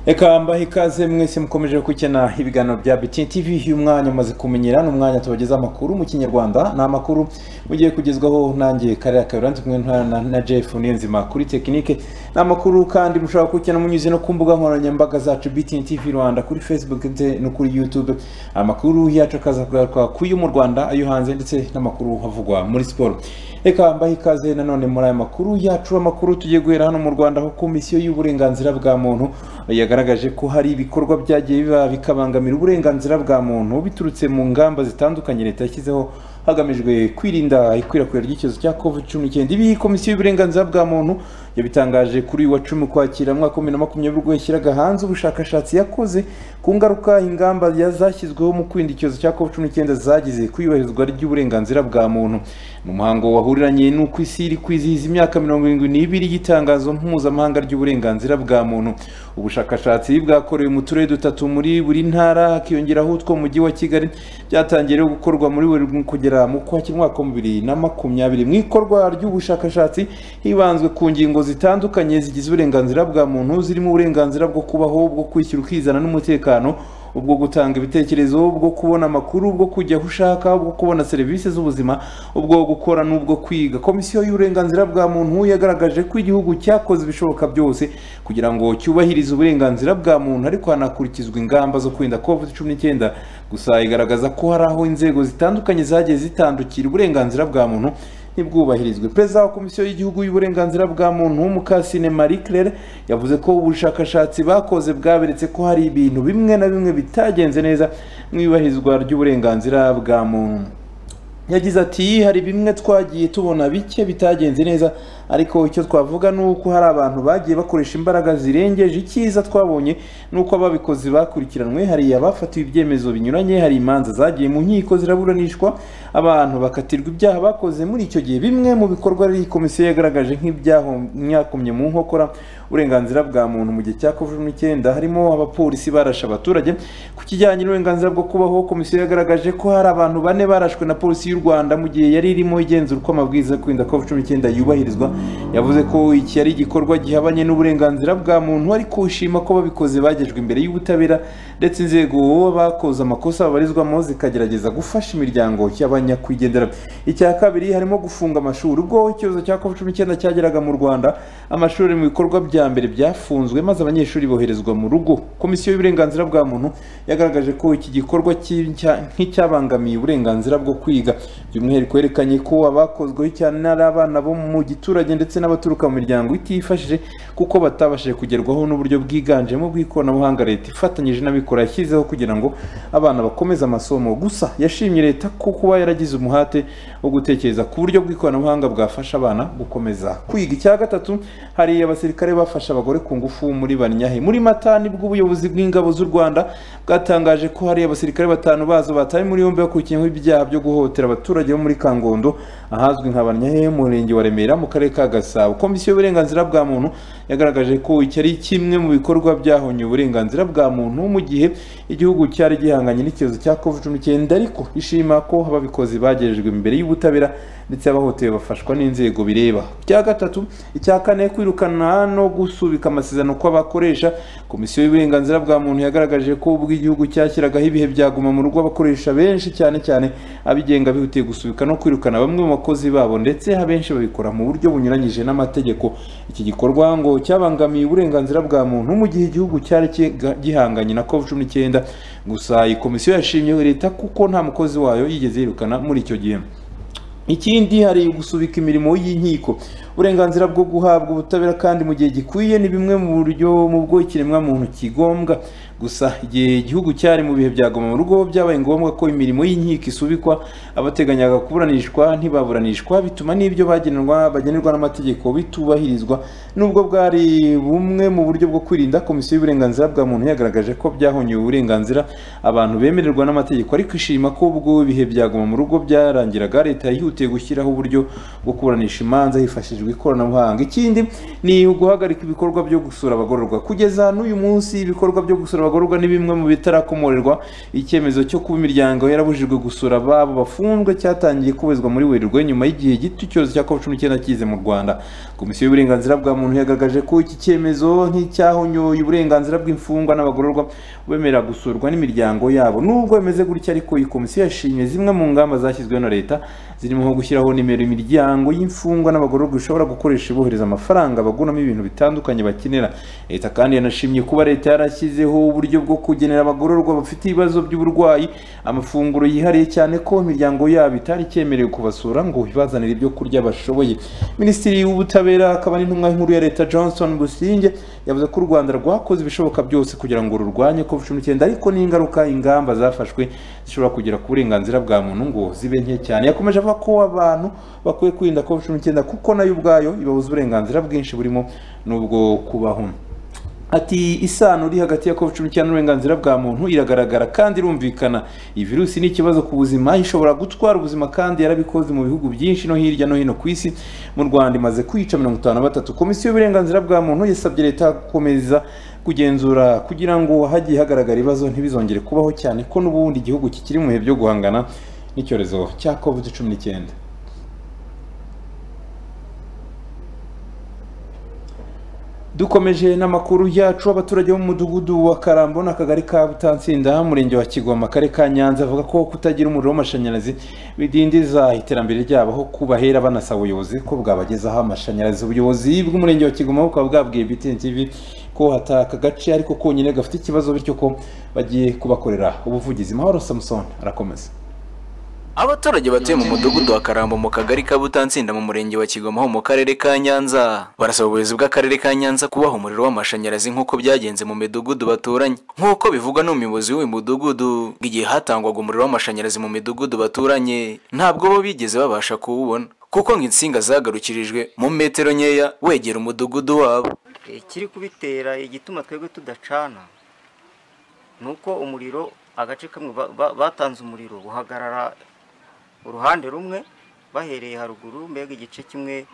reka mbahe ikaze mwese mukomeje gukina ibiganiro bya BTN TV uyu mwanya umaze kumenyera ni umwanya tubageza amakuru mu kinyarwanda ni amakuru mugiye kugezwaho nanjye karere kabiranze kumwe na, na Jeff Niyonzima kuri tekinike ni amakuru kandi mushobora gukina munyuze no ku mbuga nkoranyambaga zacu BTN TV Rwanda kuri Facebook ndetse no kuri YouTube amakuru yacu akaza kugaruka ku yo mu Rwanda ayo hanze ndetse n'amakuru havugwa muri siporo reka mbahe ikaze nanone muri aya makuru yacu amakuru tugiye guhera hano mu Rwanda aho komisiyo y'uburenganzira bwa muntu yagaragaje ko hari ibikorwa byagiye biba bikabangamira uburenganzira bwa muntu biturutse mu ngamba zitandukanye leta yashyizeho hagamijwe kwirinda ikwirakwira ry'icyorezo cya covid cumi n'icyenda ibi komisiyo y'uburenganzira bwa muntu yabitangaje kuri uyu wa cumi ukwakira mu mwaka wa bibiri na makumyabiri ubwo yashyiraga hanze ubushakashatsi yakoze ku ngaruka ingamba zashyizweho mu kwirinda icyorezo cya covid cumi n'icyenda zagize ku iyubahirizwa ry'uburenganzira bwa muntu ni umuhango wahuriranye n'uko isi iri kwizihiza imyaka mirongo irindwi n'ibiri y'itangazo mpuzamahanga ry'uburenganzira bwa muntu ubushakashatsi bwakorewe mu turere dutatu muri buri ntara hakiyongeraho utwo mu mujyi wa kigali byatangiye gukorwa muri buri kugera mu kwakira umwaka wa bibiri na makumyabiri mu ikorwa ry'ubushakashatsi hibanzwe ku ngingo zitandukanye zigize uburenganzira bwa muntu zirimo uburenganzira bwo kubaho bwo kwishyura ukizana n'umutekano ubwo gutanga ibitekerezo bwo kubona amakuru bwo kujya aho ushaka bwo kubona serivisi z'ubuzima ubwo gukora n'ubwo kwiga komisiyo y'uburenganzira bwa muntu yagaragaje ko igihugu cyakoze ibishoboka byose kugira ngo cyubahirize uburenganzira bwa muntu ariko hanakurikizwa ingamba zo kwirinda covid cumi n'icyenda gusa igaragaza ko hari aho inzego zitandukanye zagiye zitandukira uburenganzira bwa muntu ntibwubahirizwe perezida wa komisiyo y'igihugu y'uburenganzira bwa muntu mukasine marie claire yavuze ko ubushakashatsi bakoze bwaberetse ko hari ibintu bimwe na bimwe bitagenze neza mu iyubahirizwa ry'uburenganzira bwa muntu yagize ati hari bimwe twagiye tubona bike bitagenze neza ariko icyo twavuga ni uko hari abantu bagiye bakoresha imbaraga zirengeje icyiza twabonye ni uko ababikozi bakurikiranwe hari abafatiwe ibyemezo binyuranye hari imanza zagiye mu nkiko ziraburanishwa abantu bakatirwa ibyaha bakoze muri icyo gihe bimwe mu bikorwa iyi komisiyo yagaragaje nk'ibyakomye mu nkokora uburenganzira bwa muntu mu gihe cya covid icyenda harimo abapolisi barashe abaturage ku kijyanye n'uburenganzira bwo kubaho komisiyo yagaragaje ko hari abantu bane barashwe na polisi y'u rwanda mu gihe yari irimo igenzura uko amabwiriza yo kwirinda covid cumi n'icyenda yubahirizwa yavuze ko iki ari igikorwa gihabanye n'uburenganzira bwa muntu ariko ushima ko babikoze bagejwe imbere y'ubutabera ndetse inzego bakoze amakosa babarizwamo zikagerageza gufasha imiryango y'abanyakwigendera icya kabiri harimo gufunga amashuri ubwo icyorezo cya covid cumi n'icyenda cyageraga mu rwanda amashuri mu bikorwa bya mbere byafunzwe maze abanyeshuri boherezwa mu rugo komisiyo y'uburenganzira bwa muntu yagaragaje ko iki gikorwa nk'icyabangamiye uburenganzira bwo kwiga by'umwihariko yerekanye ko abakozweho cyane ari abana bo mu giturage ndetse n'abaturuka mu miryango itifashije kuko batabashije kugerwaho n'uburyo bwiganjemo bw'ikoranabuhanga leta ifatanyije n'abikora yashyizeho kugira ngo abana bakomeze amasomo gusa yashimye leta ko kuba yaragize umuhate wo gutekereza ku buryo bw'ikoranabuhanga bwafasha abana gukomeza kwiga icya gatatu hari abasirikare bafashe abagore ku ngufu muri banyahe muri mata nibwo ubuyobozi bw'ingabo z'u rwanda bwatangaje ko hari abasirikare batanu bazo batawe muri yombi bakurikiyeho ibyaha byo guhohotera abaturage bo muri kangondo ahazwi nka banyahe murenge wa remera mu karere ka gasabo komisiyo y'uburenganzira bwa muntu yagaragaje ko iki ari kimwe mu bikorwa byahonye uburenganzira bwa muntu mu gihe igihugu cyari gihanganye n'icyorezo cya covid cumi n'icyenda ariko ishima ko ababikozi bagejejwe imbere y'ubutabera ndetse abahotewe bafashwa n'inzego bireba icya gatatu icya kane kwirukana no gusubika amasezerano kw'abakoresha komisiyo y'uburenganzira bwa muntu yagaragaje ko ubwo igihugu cyashyiragaho ibihe byaguma mu rugo abakoresha benshi cyane cyane abigenga bihutiye gusubika no kwirukana bamwe mu bakozi babo ndetse abenshi babikora mu buryo bunyuranye n'amategeko iki gikorwa ngo cyabangamiye uburenganzira bwa muntu mu gihe igihugu cyari gihanganye na covid cumi n'icyenda gusa iyi komisiyo yashimye leta kuko nta mukozi wayo yigeze yirukana muri icyo gihe ikindi hari gusubika imirimo y'inkiko uburenganzira bwo guhabwa ubutabera kandi mu gihe gikwiye ni bimwe mu buryo mu bwo ikiremwamuntu kigombwa gusa igihe igihugu cyari mu bihe byagoma mu rugo byabaye ngombwa ko imirimo y'inkiko isubikwa abateganyaga kuburanishwa ntibaburanishwa bituma n'ibyo bagenerwa bagenerwa n'amategeko bitubahirizwa nubwo bwari bumwe mu buryo bwo kwirinda komisiyo y'uburenganzira bwa muntu yagaragaje ko byahonyoye uburenganzira abantu bemererwa n'amategeko ariko ishima ko ubwo ibihe byagoma mu rugo byarangiraga leta yihutiye gushyiraho uburyo bwo kuburanisha imanza hifashishijwe hakoreshejwe ikoranabuhanga ikindi ni uguhagarika ibikorwa byo gusura abagororwa kugeza n'uyu munsi ibikorwa byo gusura abagororwa ni bimwe mu bitarakomorerwa icyemezo cyo kuba imiryango yarabujijwe gusura ababo bafungwa cyatangiye kubezwa muri werurwe nyuma y'igihe gito icyorezo cya covid cumi n'icyenda kize mu rwanda komisiyo y'uburenganzira bwa muntu yagaragaje ko iki cyemezo nk'icyahonyoye uburenganzira bw'imfungwa n'abagororwa bemera gusurwa n'imiryango yabo nubwo bimeze gutya ariko iyi komisiyo yashimye zimwe mu ngamba zashyizweho na leta zirimo nko gushyiraho nimero imiryango y'imfungwa n'abagororwa ishobora gukoresha ibohereza amafaranga baguramo ibintu bitandukanye bakenera leta kandi yanashimye kuba leta yarashyizeho uburyo bwo kugenera abagororwa bafite ibibazo by'uburwayi amafunguro yihariye cyane ko imiryango yabo itari icyemerewe kubasura ngo ibazanire ibyo kurya bashoboye minisitiri w'ubutabera akaba n'intumwa nkuru ya leta johnson businge yavuze ko u rwanda rwakoze ibishoboka byose kugira ngo rurwanye covid cumi n'icyenda ariko n'ingaruka ingamba zafashwe zishobora kugera ku burenganzira bwa muntu ngo zibe nke cyane yakomeje avuga ko abantu bakwiye kwirinda covid cumi n'icyenda kuko nayo ubwayo ibabuza uburenganzira bwinshi burimo n'ubwo kubaho ati isano iri hagati ya covid cumi n'icyenda n'uburenganzira bwa muntu iragaragara kandi irumvikana iyi virusi ni ikibazo ku buzima ishobora gutwara ubuzima kandi yarabikoze mu bihugu byinshi no hirya no hino ku isi mu rwanda imaze kwica mirongo itanu na batatu komisiyo y'uburenganzira bwa muntu yasabye leta gukomeza kugenzura kugira ngo hagiye hagaragara ibibazo ntibizongere kubaho cyane ko n'ubundi igihugu kikiri mu bihe byo guhangana n'icyorezo cya covid cumi n'icyenda dukomeje n'amakuru yacu abaturage bo mu mudugudu wa karambo n'akagari ka butansinda umurenge wa kigoma akarere ka nyanza avuga ko kutagira umuriro w'amashanyarazi bidindiza iterambere ryabo aho kubahera banasaba ubuyobozi ko bwabagezaho amashanyarazi ubuyobozi bw'umurenge wa kigoma bukaba bwabwiye btn tv ko hataka aka gace ariko konyine gafite ikibazo bityo ko bagiye kubakorera ubuvugizi mahoro samusoni arakomeza abaturage batuye mu mudugudu wa karambo mu kagari ka butansinda mu murenge wa kigoma ho mu karere ka nyanza barasaba ubuyobozi bw'akarere ka nyanza kubaha umuriro w'amashanyarazi nk'uko byagenze mu midugudu baturanye nk'uko bivugwa n'umuyobozi w'uyu mudugudu igihe hatangwaga umuriro w'amashanyarazi mu midugudu baturanye ntabwo bo bigeze babasha kuwubona kuko ngo insinga zagarukirijwe mu metero nkeya wegera umudugudu wabo ikiri kubitera igituma twebwe tudacana ni uko umuriro agace kamwe batanze umuriro uhagarara uruhande rumwe bahereye haruguru mbega igice kimwe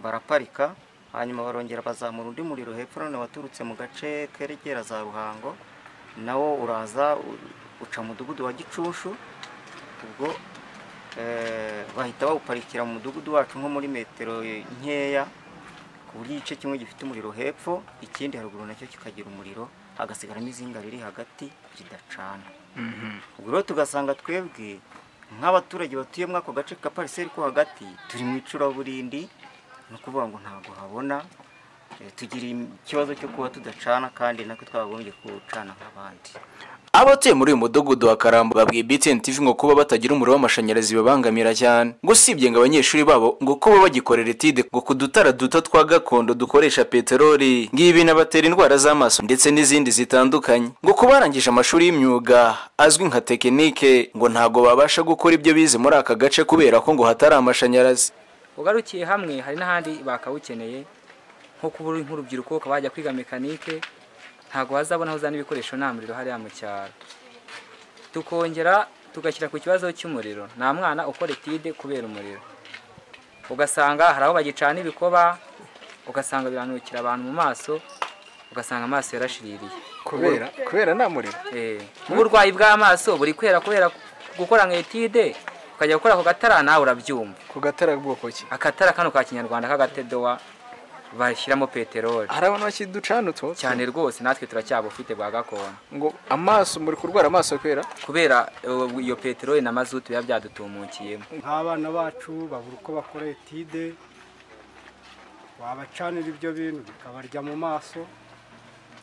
baraparika hanyuma barongera bazamura undi muriro hepfo none waturutse mu gace keregera za ruhango nawo uraza uca mudugudu wa gicushu ubwo bahita bawuparikira mu mudugudu wacu nko muri metero nkeya ku buryo igice kimwe gifite umuriro hepfo ikindi haruguru nacyo kikagira umuriro hagasigaramo izinga riri hagati ridacana ubwo rero tugasanga twebwe nk'abaturage batuye muri ako gace ka pariseri ko hagati turi mu icuraburindi ni ukuvuga ngo ntabwo habona tugira ikibazo cyo kuba tudacana kandi natwe twagombye kuwucana nk'abandi abatuye muri uyu mudugudu wa karambo babwiye btn tv ngo kuba batagira umuriro w'amashanyarazi bibabangamira cyane ngo usibye ngo abanyeshuri babo ngo kuba bagikorera etide ngo ku dutara duto twa gakondo dukoresha peteroli ngo ibi binabatera indwara z'amaso ndetse n'izindi zitandukanye ngo kuba barangije amashuri y'imyuga azwi nka tekinike ngo ntabwo babasha gukora ibyo bize muri aka gace kubera ko ngo hatari amashanyarazi ugarukiye hamwe hari n'ahandi bakawukeneye nko kuba uri nk'urubyiruko ukaba wajya kwiga mekanike ntabwo wazabona aho uzana ibikoresho nta muriro hariya mu cyaro tukongera tugashyira ku kibazo cy'umuriro nta mwana ukora etide kubera umuriro ugasanga hari aho bagicana ibikoba ugasanga biranukira abantu mu maso ugasanga amaso yarashiririye kubera kubera nta muriro nk'uburwayi bw'amaso buri kwera kubera gukora nka etide ukajya gukora ku gatara nawe urabyumva ku gatara bwoko ki akatara kano ka kinyarwanda k'agatedowa bashyiramo peteroli hari abantu bakiri ducana utwo cyane rwose natwe turacyabufite bwa gakondo ngo amaso muri kurwara amaso kubera kubera iyo peteroli na mazutu biba byadutumukiyemo nk'abana bacu babura uko bakora etide wabacanira ibyo bintu bikabarya mu maso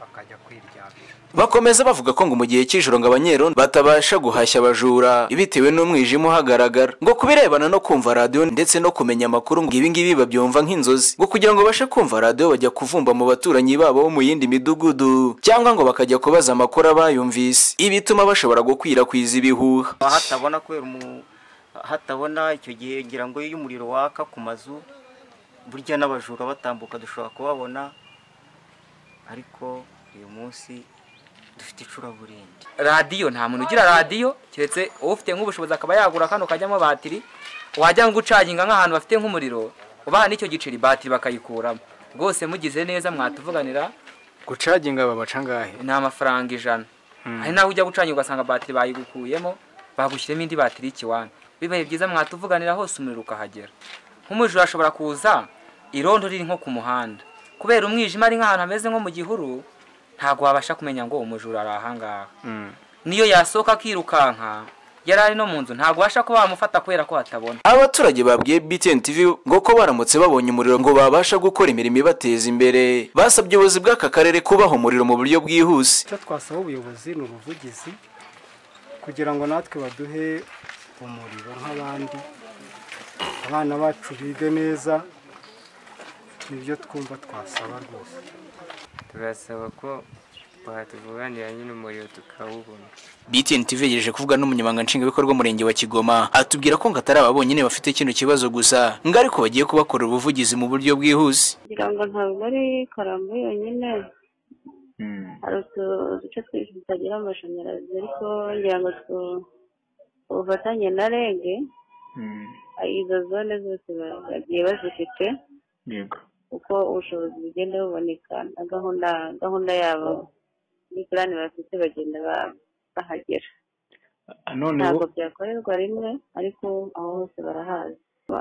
bakajya kwiryamira bakomeza bavuga ko ngo mu gihe cy'ijoro ngo abanyerondo batabasha guhashya abajura bitewe n'umwijima uhagaragara ngo kubirebana no kumva radiyo ndetse no kumenya amakuru ngo ibingibi babyumva nk'inzozi ngo kugira ngo babashe kumva radiyo bajya kuvumba mu baturanyi babo bo mu yindi midugudu cyangwa ngo bakajya kubaza amakuru abayumvise ibi bituma bashobora gukwirakwiza ibihuha hatabona kubera hatabona icyo gihe ngira ngo iyo umuriro waka ku mazu burya n'abajura batambuka dushobora kubabona ariko uyu munsi dufite icuraburindi radiyo nta muntu ugira radiyo keretse ufite nk'ubushobozi akaba yagura kano kajyamo batiri wajya gucaginga nk'ahantu bafite nk'umuriro ubaha n'icyo giceri batiri bakayikuramo rwose mugize neza mwatuvuganira gucaginga babaca ngahe ni amafaranga ijana hari naho ujya gucanya ugasanga batiri bayigukuyemo bagushyiremo indi batiri y'ikiwani bibaye byiza mwatuvuganira hose umuriro ukahagera nk'umujura ashobora kuza irondo riri nko ku muhanda kubera umwijima ari nk'ahantu hameze nko mu gihuru ntabwo wabasha kumenya ngo umujura ari ahangaha Mm. niyo yasohoka akirukanka yari ari no mu nzu ntabwo ubasha kuba wamufata kubera ko hatabona abaturage babwiye BTN TV ngo ko baramutse babonye umuriro ngo babasha gukora imirimo ibateza imbere basabye ubuyobozi bw'aka karere kubaha umuriro mu buryo bwihuse icyo twasaba ubuyobozi ni ubuvugizi kugira ngo natwe baduhe umuriro nk'abandi abana bacu bige neza nibyo twumva twasaba rwose turasaba ko batuvuganira nyine umuriro tukawubona BTN TV yegereje kuvuga n'umunyamabanga nshingwabikorwa w'umurenge wa Kigoma atubwira ko ngo atari aba bonyine bafite kino kibazo gusa ngo ariko bagiye kubakorera ubuvugizi mu buryo bwihuse kugira ngo ntabwo ari karambo yonyine hari utu- uduce twinshi tutagira amashanyarazi ariko ngira ngo tu- ubufatanye na reg izo zone zose ba- bagiye bazifite uko ubushobozi bugenda buboneka na gahunda gahunda yabo muri purani bafite bagenda ba- bahagera none ntabwo bo byakorerwa rimwe ariko aho hose barahazi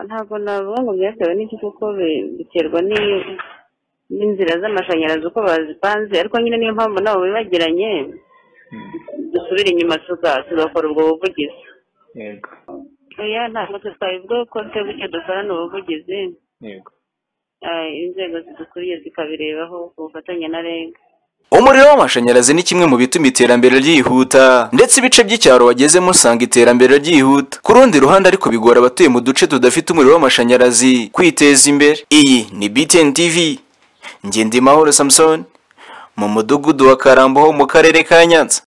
ntabwo navuga ngo byatewe n'iki kuko bi- biterwa n'i- n'inzira z'amashanyarazi uko bazipanze ariko nyine niyo mpamvu nabo bibagiranye dusubire inyuma tuga- tugakora ubwo buvugizi yego oya ntabwo twabivuga ko twebwe dukorana ubuvugizi yego eh, inzego zidukuriye zikabirebaho ku bufatanye na reg umuriro w'amashanyarazi ni kimwe mu bituma iterambere ryihuta ndetse ibice by'icyaro wagezemo usanga iterambere ryihuta ku rundi ruhande ariko bigora abatuye mu duce tudafite umuriro w'amashanyarazi kwiteza imbere iyi ni btn tv ngendimahoro samson mu mudugudu wa karambo ho mu karere ka nyanza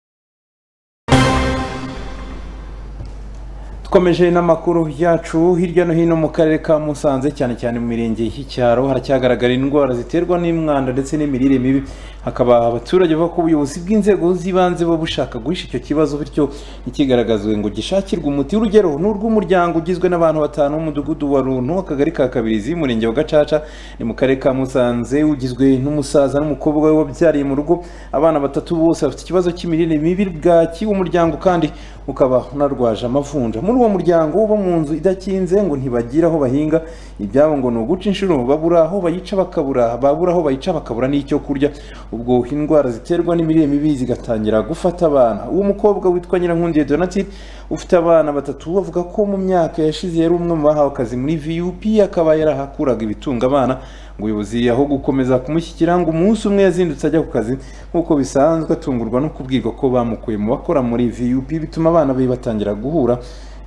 Dukomeje n'amakuru yacu hirya no hino mu karere ka Musanze cyane cyane mu mirenge y'icyaro haracyagaragara indwara ziterwa n'umwanda ndetse n'imirire mibi hakaba abaturage bavuga ko ubuyobozi bw'inzego z'ibanze buba bushaka guhisha icyo kibazo bityo ntikigaragazwe ngo gishakirwe umuti urugero ni urw'umuryango ugizwe n'abantu batanu w'umudugudu wa runtu akagari ka kabirizi umurenge wa gacaca ni mu karere ka Musanze ugizwe n'umusaza n'umukobwa we wabyariye mu rugo abana batatu bose bafite ikibazo cy'imirire mibi bwaki umuryango kandi ukaba unarwaje amavunja muri uwo muryango bo mu nzu idakinze ngo ntibagira aho bahinga ibyabo ngo ni uguca inshuro babura aho bayica bakabura babura aho bayica bakabura n'icyo kurya ubwo indwara ziterwa n'imirire mibi zigatangira gufata abana uwo mukobwa witwa Nyirankundiye Donatille ufite abana batatu bavuga ko mu myaka yashize yari umwe mu bahawe akazi muri VUP akaba yarahakuraga ibitunga abana ubuyobozi aho gukomeza kumushyikira ngo umunsi umwe yazindutse ajya ku kazi nk'uko bisanzwe atungurwa no kubwirwa ko bamukuye mu bakora muri VUP bituma abana be batangira guhura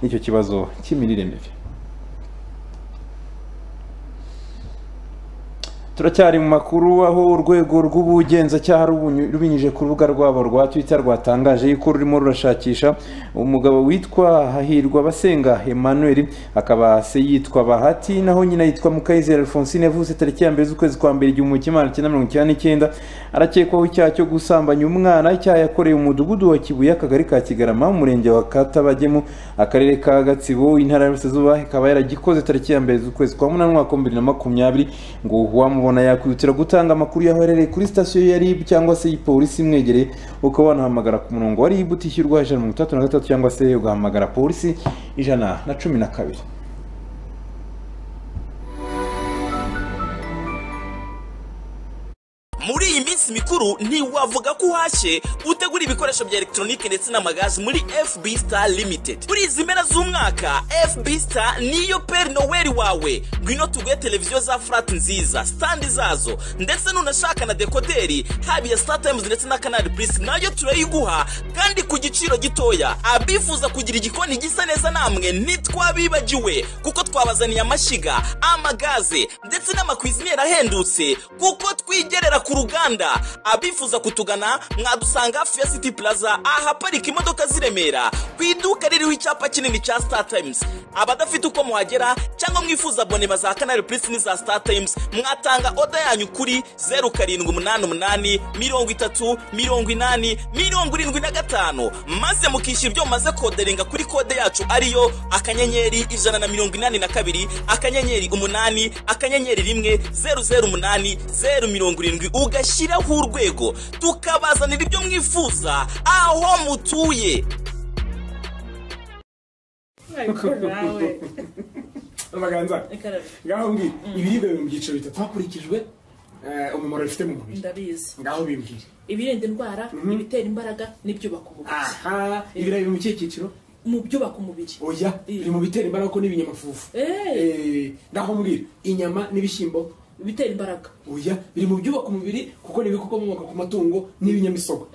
n'icyo kibazo cy'imirire mibi turacyari mu makuru aho urwego rw'ubugenzacyaha rubuny- rubinyujije ku rubuga rwabo rwa twitter rwatangaje yuko rurimo rurashakisha umugabo witwa hahirwa basenga emmanuel akaba se yitwa bahati naho nyina yitwa mukayizere alphonsine yavutse tariki ya mbere z'ukwezi kwa mbere igihumbi kimwe magana cyenda mirongo icyenda n'icyenda arakekwaho icyaha cyo gusambanya umwana icyaha yakoreye umudugudu wa kibuye akagari ka kigarama umurenge wa katabagemu akarere ka gatsibo intara y'uburasirazuba ikaba yaragikoze tariki ya mbere z'ukwezi kwa munani umwaka w'ibihumbi bibiri na makumyabiri ngo uwamubona yakwihutira gutanga amakuru y'aho aherereye kuri sitasiyo ya RIB cyangwa se ipolisi imwegereye ukaba wanahamagara ku murongo wa RIB utishyurwa ijana na mirongo itandatu na gatatu cyangwa se ugahamagara polisi ijana na cumi na kabiri muri iyi minsi mikuru ntiwavuga ko uhashye utegura ibikoresho bya elegitoronike ndetse n'amagazi muri fb star limited muri izi mpera z'umwaka fb star niyo peri noweli wawe ngwino tuguhe televiziyo za furati nziza standi zazo ndetse nunashaka na dekoderi haba iya star times ndetse na canal plus nayo turayiguha kandi ku giciro gitoya abifuza kugira igikoni gisa neza namwe ntitwabibagiwe kuko twabazaniye amashyiga amagaze ndetse n'amakwiziniyeri ahendutse kuko twigerera ku ruganda abifuza kutugana mwadusanga fesiti plaza ahaparika imodoka z'i remera ku iduka ririho icyapa kinini cya star times abadafite uko muhagera cyangwa mwifuza bonema za kanari purisi n'iza star times mwatanga oda yanyu kuri zeru karindwi umunani umunani mirongo itatu mirongo inani mirongo irindwi na gatanu maze mukishyura ibyo mumaze koderinga kuri kode yacu ariyo akanyenyeri ijana na mirongo inani na kabiri akanyenyeri umunani akanyenyeri rimwe zeru zeru umunani zeru mirongo irindwi ugashyiraho urwego tukabazanira ibyo mwifuza aho mutuye amaganza ngaho mbwira ibiribwa biri mu byiciro bitatu hakurikijwe eh, umumaro bifite mu mubiri ndabizi ngaho bimbwire ibirinda indwara ibitera imbaraga n'ibyubaka umubiri aha ibirayi biri mu kihe cyiciro mu byubaka umubiri oya biri mu bitera imbaraga ko n'ibinyamafufu Eh, ngaho mbwira inyama n'ibishyimbo bitera imbaraga oya biri mu byubaka umubiri kuko ni ibikomoka ku matungo n'ibinyamisogwe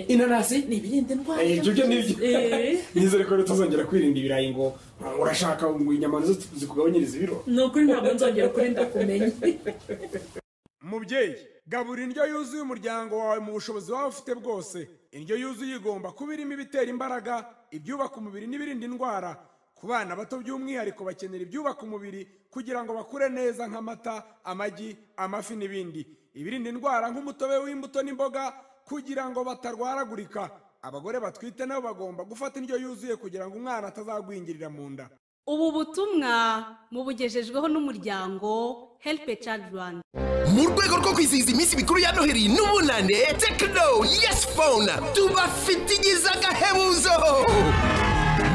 inanasi ni ibirinda indwara Eh, ibyo byo nibyo Eh. nizere ko tuzongera kwirinda ibirayi ngo "Ah, urashaka ngo inyama nizo zikugabanyiriza ibiro ni ukuri ntabwo nzongera ukuri ndakumenya mubyeyi gabura indyo yuzuye umuryango wawe mu bushobozi waba ufite bwose indyo yuzuye igomba kuba irimo ibitera imbaraga ibyubaka umubiri n'ibirinda indwara ku bana bato by'umwihariko bakenera ibyubaka umubiri kugira ngo bakure neza nk'amata amagi amafi n'ibindi ibirinda indwara nk'umutobe w'imbuto n'imboga kugira ngo batarwaragurika abagore batwite nabo bagomba gufata indyo yuzuye kugira ngo umwana atazagwingirira mu nda ubu butumwa mubugejejweho n'umuryango help a child rwanda mu rwego rwo kwizihiza iminsi mikuru ya noheli n'ubunane tekino yesi fone tubafite igize agahebuzo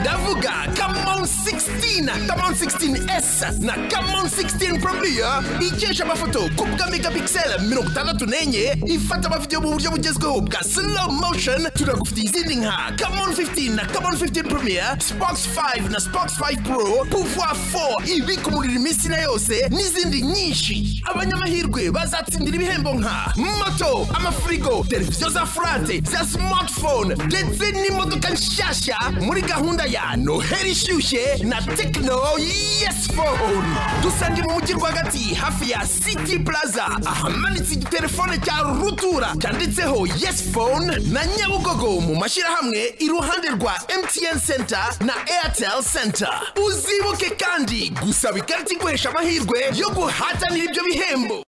ndavuga kamon 16 kamon 16s na kamon 16 probiya ikesha amafoto ku bwa megapixel mirongo itandatu n'enye ifata amavidewo mu buryo bugezweho bwa slow motion turagufitiye izindi nka kamon 15 na kamon 15 probiya spox 5 na spox 5 pro pouvoir 4 ibika umuriro iminsi na yose n'izindi nyinshi abanyamahirwe bazatsindira ibihembo nka moto amafirigo televiziyo za furate za smartphone ndetse n'imodoka nshyashya muri gahunda ya noheli ishyushye na tekino yesi fone dusange mu mujyi rwagati hafi ya city plaza ahamanitse igitelefone cya rutura cyanditseho yesi fone na nyabugogo mu mashyirahamwe iruhande rwa mtn center na airtel center uzibuke kandi gusaba ikarita iguhesha amahirwe yo guhatanira ibyo bihembo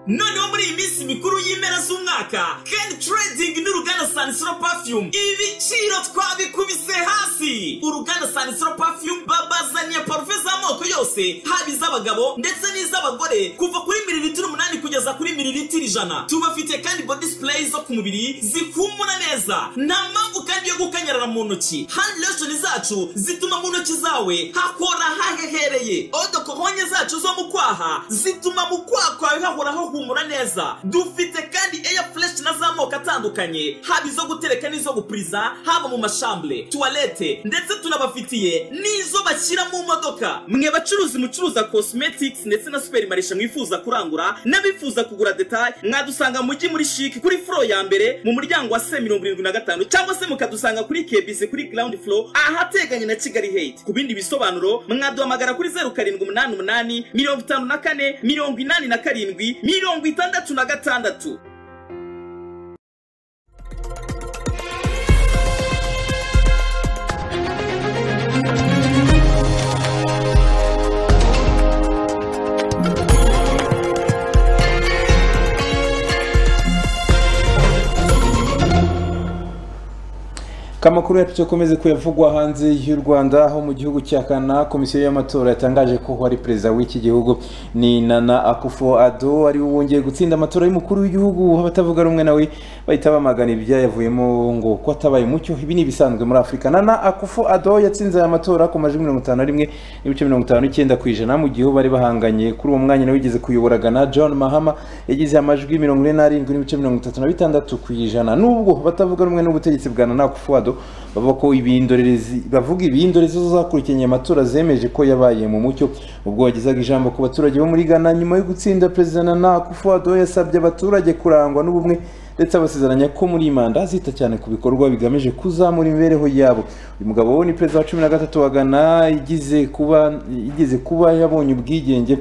noneho muri iyi minsi mikuru y'impera z'umwaka ken trading n'uruganda sanisiro perfume ibiciro twabikubise hasi uruganda sanisiro perfume babazaniye parufe z'amoko yose haba iz'abagabo ndetse n'iz'abagore kuva kuri mililitiro umunani kugeza kuri mililitiro ijana tubafite kandi body spray zo ku mubiri zikumura neza nta mpamvu kandi yo gukanyarara mu ntoki hand lotion zacu zituma mu ntoki zawe hakora hahehereye odokohonye zacu zo mu kwaha zituma mu kwaha kwawe hahoraho humura neza dufite kandi air fresh na z'amoko atandukanye haba izo gutereka n'izo gupuriza haba mu mashambure tuwalete ndetse tunabafitiye n'izo bashyira mu modoka mwe bacuruzi mucuruza cosmetics ndetse na superimarisha mwifuza kurangura n'abifuza kugura detaye mwadusanga mu mujyi muri shiki kuri furo ya mbere mu muryango wa se mirongo irindwi na gatanu cyangwa se mukadusanga kuri kebisi kuri ground floor ahateganye na kigali hate ku bindi bisobanuro mwaduhamagara kuri zeru karindwi umunani umunani mirongo itanu na kane mirongo inani na karindwi mirongo itandatu na gatandatu kamakuru yacu dukomeze kuyavugwa hanze y'u rwanda aho mu gihugu cya kana komisiyo y'amatora yatangaje ko uwari perezida w'iki gihugu ni nana akufo ado ari we wongeye gutsinda amatora y'umukuru w'igihugu abatavuga rumwe nawe bahita bamagana ibyayavuyemo ngo ko atabaye umucyo ibi ni ibisanzwe muri afurika nana akufo ado yatsinze aya matora ku majwi mirongo itanu na rimwe n'ibice mirongo itanu n'icyenda ku ijana mu gihe bari bahanganye kuri uwo mwanya nawe wigeze kuyobora ghana john mahama yagize amajwi mirongo ine n'arindwi n'ibice mirongo itatu na bitandatu ku ijana nubwo batavuga rumwe n'ubutegetsi bwa nana akufuado bavuga ko ibindorerezi bavuga ibindorerezi zo zakurikiranye amatora zemeje ko yabaye mu mucyo ubwo yagezaga ijambo ku baturage bo muri ghana nyuma yo gutsinda perezida nana akufuado yasabye abaturage kurangwa n'ubumwe ndetse abasezeranya ko muri iyi manda azita cyane ku bikorwa bigamije kuzamura imibereho yabo uyu mugabo we ni perezida wa cumi na gatatu wa ghana igeze kuba igeze kuba yabonye ubwigenge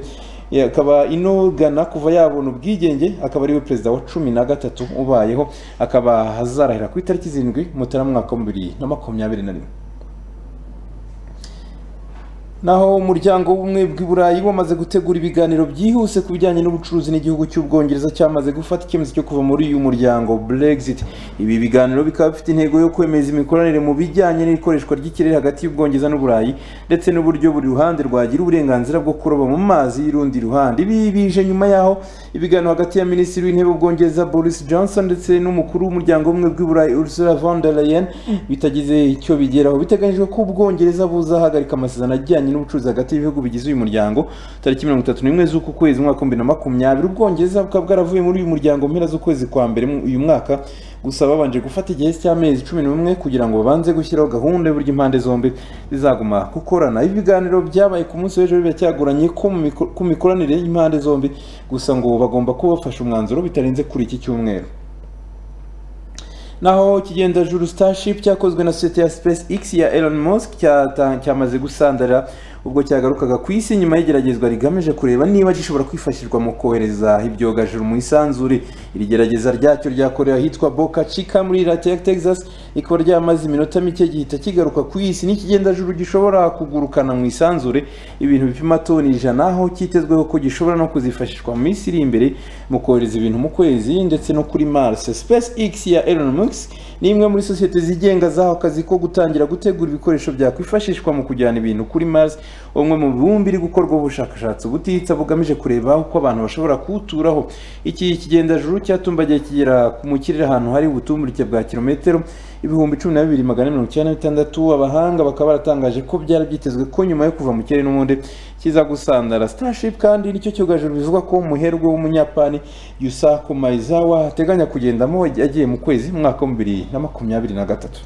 Eh, akaba inogana kuva yabona ubwigenge akaba ariwe perezida wa cumi na gatatu ubayeho akaba azarahira ku itariki zirindwi mutara mwaka wa bibiri na makumyabiri na rimwe naho umuryango w'ubumwe bw'iburayi wamaze gutegura ibiganiro byihuse ku bijyanye n'ubucuruzi n'igihugu cy'ubwongereza cyamaze gufata icyemezo cyo kuva muri uyu muryango brexit ibi biganiro bikaba bifite intego yo kwemeza imikoranire mu bijyanye n'ikoreshwa ry'ikirere hagati y'ubwongereza n'uburayi ndetse n'uburyo buri ruhande rwagira uburenganzira bwo kuroba mu mazi y'urundi ruhande ibi bije nyuma yaho ibiganiro hagati ya minisitiri w'intebe w'ubwongereza boris johnson ndetse n'umukuru w'umuryango w'ubumwe bw'iburayi ursula von der leyen bitagize icyo bigeraho biteganyijwe ko ubwongereza buzahagarika amasezerano ajyanye n'ubucuruzi hagati y'ibihugu bigize uyu muryango tariki mirongo itatu n'imwe z'uku kwezi umwaka wa bibiri na makumyabiri ubwongereza bukaba bwaravuye muri uyu muryango mu mpera z'ukwezi kwa mbere mu- uyu mwaka gusa babanje gufata igihe cy'amezi cumi n'umwe kugira ngo babanze gushyiraho gahunda y'uburyo impande zombi zizaguma gukorana ibi biganiro byabaye ku munsi w'ejo biracyagoranye ko mu miko- ku mikoranire y'impande zombi gusa ngo bagomba kuba bafashe umwanzuro bitarenze kuri iki cyumweru naho ikigenda Starship cyakozwe na sosiyete ya Space X ya Elon Musk cyata- cyamaze gusandara ubwo cyagarukaga ku isi nyuma y'igeragezwa rigamije kureba niba gishobora kwifashishwa mu kohereza ibyogajuru mu isanzure iri gerageza ryacyo ryakorewe ahitwa Boca Chica muri leta ya Texas rikaba ryamaze iminota mike gihita kigaruka ku isi n'ikigendajuru gishobora kugurukana mu isanzure ibintu bipima toni ijana aho cyitezweho ko gishobora no kuzifashishwa mu minsi iri imbere mu kohereza ibintu mu kwezi ndetse no kuri Mars Space X ya Elon Musk ni imwe muri sosiyete zigenga zahawe akazi ko gutangira gutegura ibikoresho byakwifashishwa mu kujyana ibintu kuri Mars umwe mu bibumbi iri gukorwaho ubushakashatsi ubutitsa bugamije kureba uko abantu bashobora kuwuturaho iki kigendajuru cyatumbagiye kigera mu kirere ahantu hari ubutumburuke bwa kilometero ibihumbi cumi na bibiri magana ane mirongo icyenda na bitandatu abahanga bakaba baratangaje ko byari byitezwe ko nyuma yo kuva mu kirere n'ubundi kiza gusandara starship kandi nicyo cyogajuru bivugwa ko umuherwe w'umunyapani yusaku maizawa ateganya kugendamo agiye mu kwezi mu mwaka wa bibiri na makumyabiri na gatatu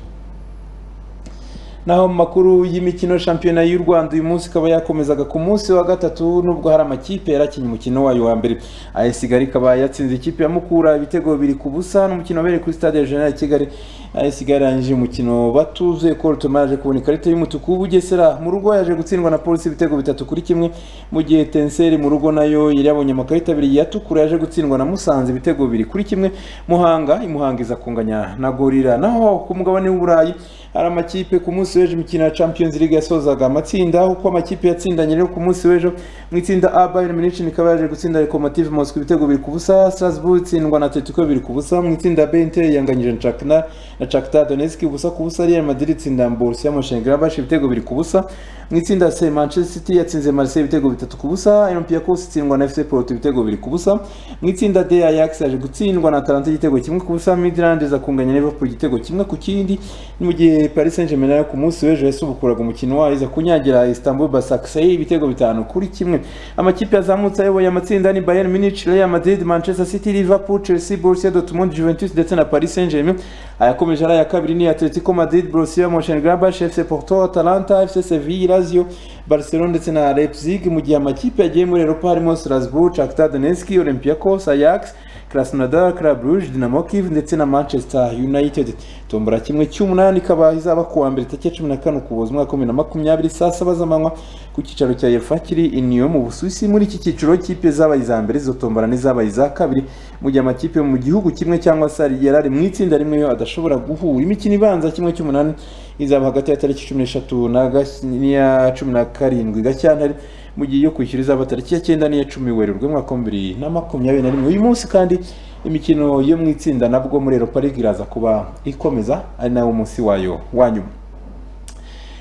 naho mu makuru y'imikino shampiyona y'u rwanda uyu munsi ikaba yakomezaga ku munsi wa gatatu nubwo hari amakipe yarakinnye umukino wayo wa mbere AS kigali ikaba yatsinze ikipe ya mukura ibitego bibiri ku busa n'umukino wabereye kuri stade ya jenerali kigali AS kigali yarangije umukino batuzuye kolo toma yaje kubona ikarita y'umutuku bugesera mu rugo yaje gutsindwa na polisi ibitego bitatu kuri kimwe mu gihe tenseri mu rugo nayo yari yabonye amakarita abiri yatukura yaje gutsindwa na musanze ibitego bibiri kuri kimwe muhanga imuhanga iza kunganya na gorira naho ku mugabane w'uburayi hari amakipe ku munsi w'ejo imikino ya champions league yasozaga amatsinda uko amakipe yatsindanye rero ku munsi w'ejo mu itsinda a bayern munich ikaba yaje gutsinda lokomotive moscow ibitego biri ku busa strasbourg itsindwa na atletico biri ku busa mu itsinda b inter yanganyije na chakna na shakhtar donetsk ubusa ku busa real madrid itsinda borussia mönchengladbach ibitego biri ku busa mu itsinda c manchester city yatsinze marseille ibitego bitatu ku busa olympiacos itsindwa na fc porto ibitego biri ku busa mu itsinda d ajax yaje gutsindwa na atalanta igitego kimwe ku busa midland iza kunganya liverpool igitego kimwe ku kindi mu gihe paris saint germain nayo ku munsi w'ejo yasubukuraga umukino wayo iza kunyagira istanbul basaksay ibitego bitanu kuri kimwe amakipe yazamutse ayoboye amatsinda ni bayern munich real madrid manchester city liverpool chelsea borussia dortmund juventus ndetse na paris saint germain ayakomeje ari aya kabiri ni atletico madrid borussia mönchengladbach fc porto atalanta fc sevilla lazio barcelona ndetse na leipzig mu gihe amakipe yagiye muri europa harimo strasbourg shakhtar donetsk olympiacos ajax krasnodar club rouge dinamo kiev ndetse na manchester united tombora kimwe cy'umunani ikaba izaba ku wa mbere tariki ya cumi na kane ukuboza umwaka wa bibiri na makumyabiri saa saba z'amanywa ku cyicaro cya efa kiri i niyo mu busuwisi muri iki cyiciro kipe zabaye iza mbere izo tombora n'izabaye iza kabiri mu gihe amakipe yo mu gihugu kimwe cyangwa se yari ari mu itsinda rimwe yo adashobora guhura imikino ibanza kimwe cy'umunani izaba hagati ya tariki cumi n'eshatu na gas- n'iya cumi na karindwi gashyantare mu gihe iyo kwishyura izaba tariki ya cyenda n'iya cumi werurwe umwaka wa bibiri na makumyabiri na rimwe uyu munsi kandi imikino yo mu itsinda nabwo muri europa league iraza kuba ikomeza ari nawo munsi wayo wa nyuma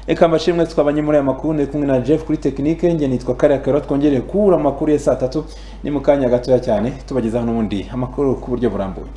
reka mbashimwe twabanye muri aya makuru ndi kumwe na jeff kuri tekinike njye nitwa kariya karo twongereye kubura amakuru ya saa tatu ni mu kanya gatoya cyane tubagezaho n'ubundi amakuru ku buryo burambuye